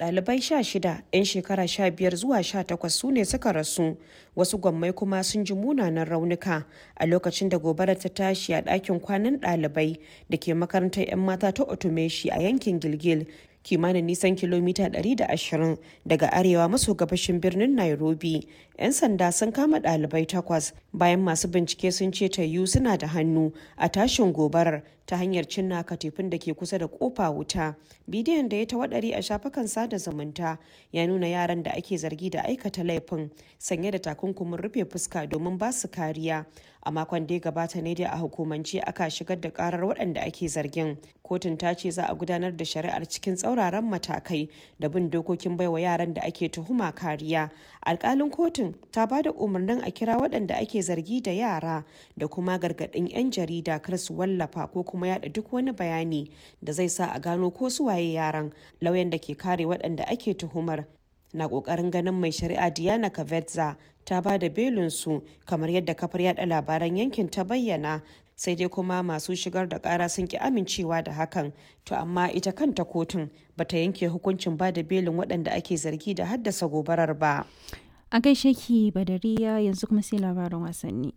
Ɗalibai sha shida 'yan shekara sha biyar zuwa sha takwas su ne suka rasu wasu gwammai kuma sun ji munanan raunuka a lokacin da gobarar ta tashi a ɗakin kwanan ɗalibai da ke makarantar 'yan mata ta Otomeshi a yankin Gilgil kimanin nisan kilomita 120 daga arewa maso gabashin birnin Nairobi. 'Yan sanda sun kama ɗalibai takwas bayan masu bincike sun ce tayu suna da hannu a tashin gobarar ta hanyar cinna katifin da ke kusa da kofa wuta. Bidiyon da ya tawadari a shafukan sada zumunta ya nuna yaran da ake zargi da aikata laifin sanye da takunkumin rufe fuska domin ba su kariya. A makon da ya gabata ne dai a hukumance aka shigar da karar waɗanda ake zargin. Kotun ta ce za a gudanar da shari'ar cikin tsauraran matakai da bin dokokin baiwa yaran da ake tuhuma kariya. Alkalin kotun ta ba da umarnin a kira waɗanda ake zargi da yara da kuma gargaɗin 'yan jarida kar su wallafa ko kuma yada duk wani bayani da zai sa a gano ko su waye yaran lauyan da ke kare waɗanda ake tuhumar na ƙoƙarin ganin mai shari'a diana kavetza ta ba da belinsu kamar yadda kafar yada labaran yankin ta bayyana sai dai kuma masu shigar da ƙara sun ki amincewa da hakan to amma ita kanta kotun bata yanke hukuncin ba da belin waɗanda ake zargi da haddasa gobarar ba A gaishe ki Badariya yanzu kuma sai labaran wasanni.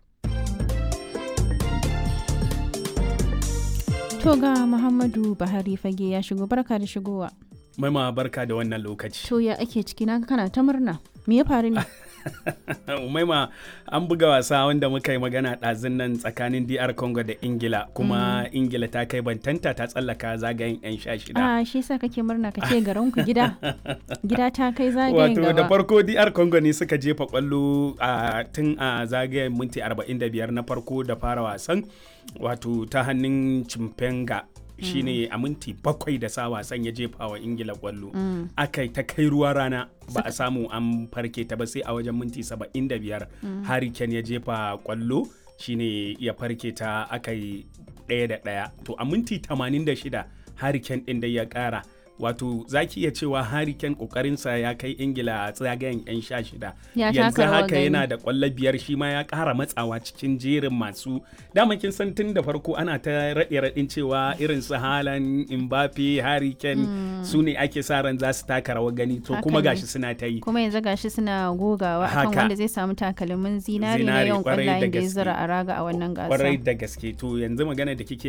To ga Muhammadu Buhari fage ya shigo barka da shigowa. Maima barka da wannan lokaci. To ya ake ciki na kana ta murna. Me ya faru ne? Umaima an buga wasa wanda muka yi magana ɗazun nan tsakanin DR Congo da Ingila kuma Ingila ta kai bantanta ta tsallaka zagayen 'yan sha shida. Ah shi yasa kake murna ka ce garin ku gida. Gida ta kai zagayen Wato gaba. da farko DR Congo ne suka jefa kwallo a tun a zagayen minti 45 na farko da fara wasan wato ta hannun Chimpenga shine a minti bakwai da sa wasan ya jefa wa ingila kwallo aka ta kai ruwa rana ba a samu an farke ta ba sai a wajen minti 75 harry kane ya jefa kwallo shine ya farke ta aka yi ɗaya da ɗaya to a minti 86 harry kane ɗin da ya ƙara wato za ki iya cewa Harry Kane kokarinsa ya kai ingila a tsagayen 'yan sha shida Ya yanzu taka rawar haka gani. yana da kwallo biyar shi ma ya kara matsawa cikin jerin masu dama kin san tun da farko ana ta raɗe raɗin cewa irin su Haaland Mbappe Harry Kane su ne ake sa ran za su taka rawar gani to Haka kuma ne. gashi suna ta yi Kuma yanzu gashi suna gogawa akan Haka. wanda zai samu takalmin zinari na Zinari, yawan kwarai da kwallayen da ya gaske. zura a raga a wannan kwarai gasa. da gaske to yanzu magana da kike